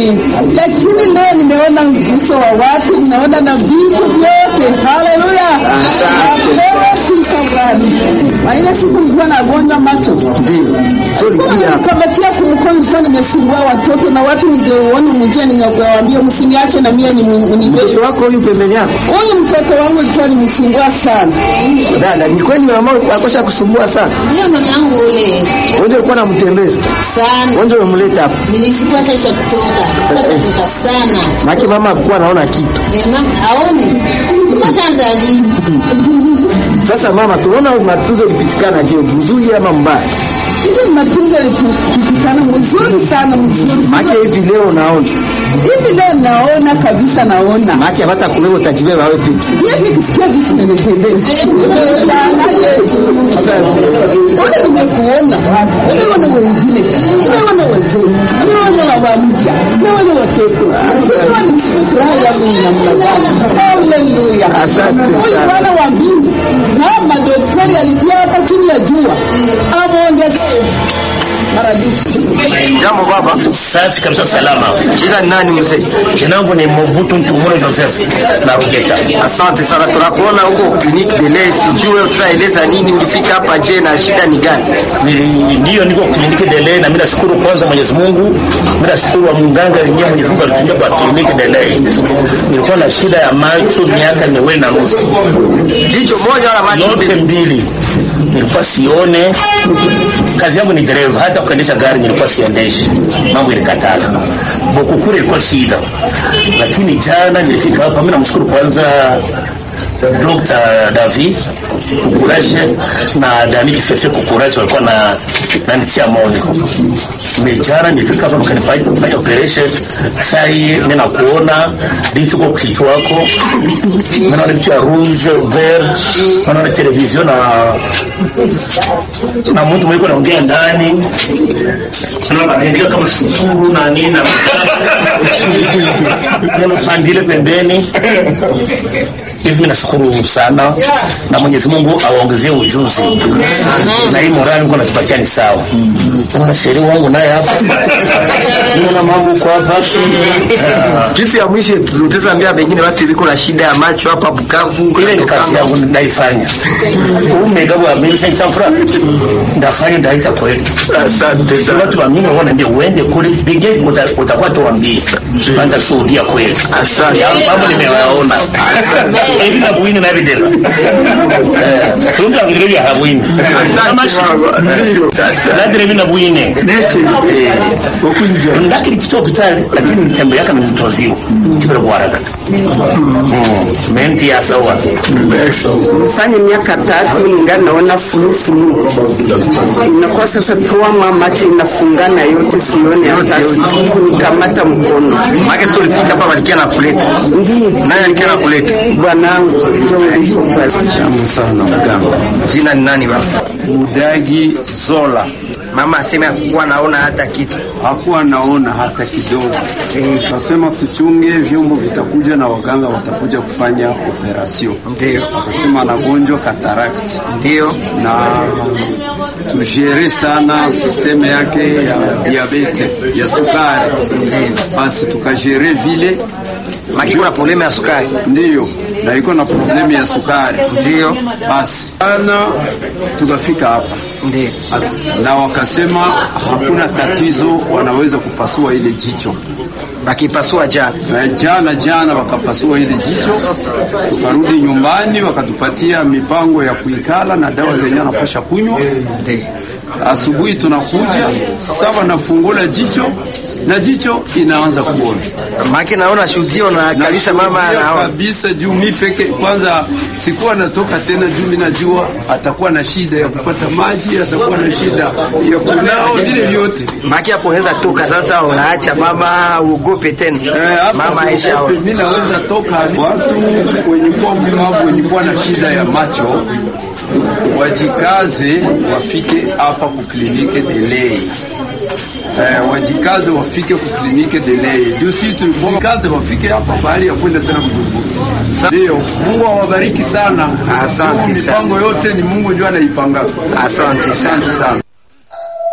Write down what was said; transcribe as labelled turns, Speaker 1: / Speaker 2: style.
Speaker 1: nini, lakini leo nimeona uso wa watu, naona na vitu vyote. Haleluya, napewa sifa Bwana. Maana siku nilikuwa nagonjwa macho kamatia kumkono, nilikuwa nimesimbua watoto na watu, ningeuona mjia, ningewaambia msiniache na mie ni
Speaker 2: Mtoto wako huyu pembeni yako?
Speaker 1: huyu mtoto wangu ilikuwa nimsumbua sana.
Speaker 2: Dada, ni kweli mama akosha kusumbua sana.
Speaker 3: Ndio mama yangu ule
Speaker 2: Wewe ndio ulikuwa unamtembeza.
Speaker 3: sana.
Speaker 2: Wewe ndio umemleta hapa.
Speaker 3: Nilishukua sasa kutoka. Kutoka sana.
Speaker 2: Maki mama hakuwa anaona kitu.
Speaker 3: Mama aone. Mashanza lini?
Speaker 2: Sasa mama, tunaona matunzo ilipitikana je, mzuri ama mbaya?
Speaker 1: Hivi matunzo yalipitikana mzuri sana, mzuri
Speaker 2: Maki hivi leo naona.
Speaker 1: hivi leo naona kabisa, naona
Speaker 2: Maki hata kuwewe utajibeba wewe peke.
Speaker 1: hivi kisikia jinsi nimetembeza ule nimekuona, nimeona wengine, nimeona wazee, nimeona baba mpya, nimeona watoto, sijua ni furaha yangu ni namna gani. Haleluya!
Speaker 2: Asante
Speaker 1: Huyu
Speaker 2: sana.
Speaker 1: Bwana wa mbingu na madaktari alitia hapa chini ya jua, amwongezee maradufu.
Speaker 2: Jambo baba.
Speaker 4: Safi kabisa, salama.
Speaker 2: Jina ni nani mzee?
Speaker 4: Jina langu ni Mobutu Ntumure Joseph na Rugeta.
Speaker 2: Asante sana, tunakuona huko kliniki de leo. Sijue tutaeleza nini, ulifika hapa je, na shida ni gani?
Speaker 4: Nili- Ndiyo, niko kliniki Delay na mimi nashukuru kwanza Mwenyezi Mungu, mimi nashukuru wa mganga wenyewe Mwenyezi Mungu alitumia kwa kliniki Delay. Nilikuwa na shida ya macho miaka miwili na nusu,
Speaker 2: Jicho moja wala macho
Speaker 4: yote
Speaker 2: mbili?
Speaker 4: mbili nilikuwa sione. Kazi yangu ni dereva, hata kuendesha gari nilikuwa siendeshi, mambo ilikataka. Bokukure ilikuwa shida, lakini jana nilifika hapa. Mimi namshukuru kwanza Dr. David Kukuraje na Dani Kifefe Kukuraje walikuwa na nanitia moyo. Mejana nilifika hapa mkanifanya kufanya operation. Sai mimi nakuona ndicho kwa kichwa wako. Mimi naona vitu ya rouge vert, naona television na na mtu mwiko naongea ndani. Naona anaendeka kama sukuru na nini na neno pandile pembeni hivi mimi nashukuru sana na Mwenyezi Mungu awaongezee ujuzi na hii morali Mungu anatupatia ni sawa. Na sheria wangu naye hapa niona mambo kwa hapa Ah,
Speaker 2: Kitu ya mwisho tutaweza ambia pengine watu iliko na shida ya macho hapa Bukavu.
Speaker 4: ile ni kazi yangu naifanya. Umega wa mimi sasa fura ndafanya ndaita kweli.
Speaker 2: Asante
Speaker 4: Sasa
Speaker 2: sana.
Speaker 4: watu wa mimi wanaambia uende kule bige uta- utakuwa tuambie. Anda shuhudia kweli.
Speaker 2: Asante.
Speaker 4: Ya mambo nimewaona. Hivi na buini na video. Eh, tunga video ya habuini. Kama shi.
Speaker 2: Ndio.
Speaker 4: Nadire hivi na buini.
Speaker 2: Neti. Okunje.
Speaker 4: Ndakiri kitu hospitali lakini mtembe yake ni mtoziwa. Kibere bwaraga. Mm. Menti ya sawa.
Speaker 1: fanya miaka tatu ningali naona fulufulu, inakuwa sasa tuama macho inafungana yote, sione hata kunikamata mkono.
Speaker 2: Maki sio ulifika hapa walikia na kuleta.
Speaker 1: Ndiyo
Speaker 2: Nani alikia na kuleta?
Speaker 1: bwanangu, ndio ulivyokuwa.
Speaker 5: Jambo sana mganga.
Speaker 2: Jina ni nani baba?
Speaker 5: Mudagi Zola
Speaker 2: Mama asema kuwa naona hata kitu.
Speaker 5: hakuwa naona hata kidogo.
Speaker 2: Eh,
Speaker 5: Kasema tuchunge, vyombo vitakuja na waganga watakuja kufanya operasyon.
Speaker 2: Ndio.
Speaker 5: Akasema anagonjwa cataract
Speaker 2: Ndio.
Speaker 5: na tujere sana sisteme yake ya diabete ya sukari, basi tukajere vile
Speaker 2: Maki kuna problemu ya sukari.
Speaker 5: ndiyo, na iko na problemu ya sukari
Speaker 2: Ndio.
Speaker 5: basi ana tukafika hapa
Speaker 2: Ndio.
Speaker 5: na wakasema hakuna tatizo, wanaweza kupasua ile jicho.
Speaker 2: Bakipasua jana.
Speaker 5: Na jana jana wakapasua ile jicho, tukarudi nyumbani, wakatupatia mipango ya kuikala na dawa zenye anapasha kunywa.
Speaker 2: Ndio.
Speaker 5: Asubuhi tunakuja sawa, nafungula jicho na jicho inaanza kuona
Speaker 2: Maki naona shuhudio na kabisa mama
Speaker 5: Nashuhudia
Speaker 2: anaona.
Speaker 5: kabisa juu mi peke kwanza sikuwa natoka tena, juu mi najua atakuwa na shida ya kupata maji, atakuwa na shida ya kunao, vile vyote
Speaker 2: Maki hapo unaweza toka sasa, unaacha mama uogope tena.
Speaker 5: Eh, hapa
Speaker 2: Mama Aisha.
Speaker 5: siogope, mi naweza toka. Watu wenye kuwa mlemavu wenye kuwa na shida ya macho wajikaze, wafike hapa kuklinike delay. Eh, wajikaze wafike kuklinike delay. Juu si tulikaze wafike hapa bahali ya kwenda tena Bujumbura. Ndio, Mungu awabariki sana.
Speaker 2: Asante
Speaker 5: Mipango yote ni Mungu ndio anaipanga.
Speaker 2: Asante sana.
Speaker 5: Asante sana.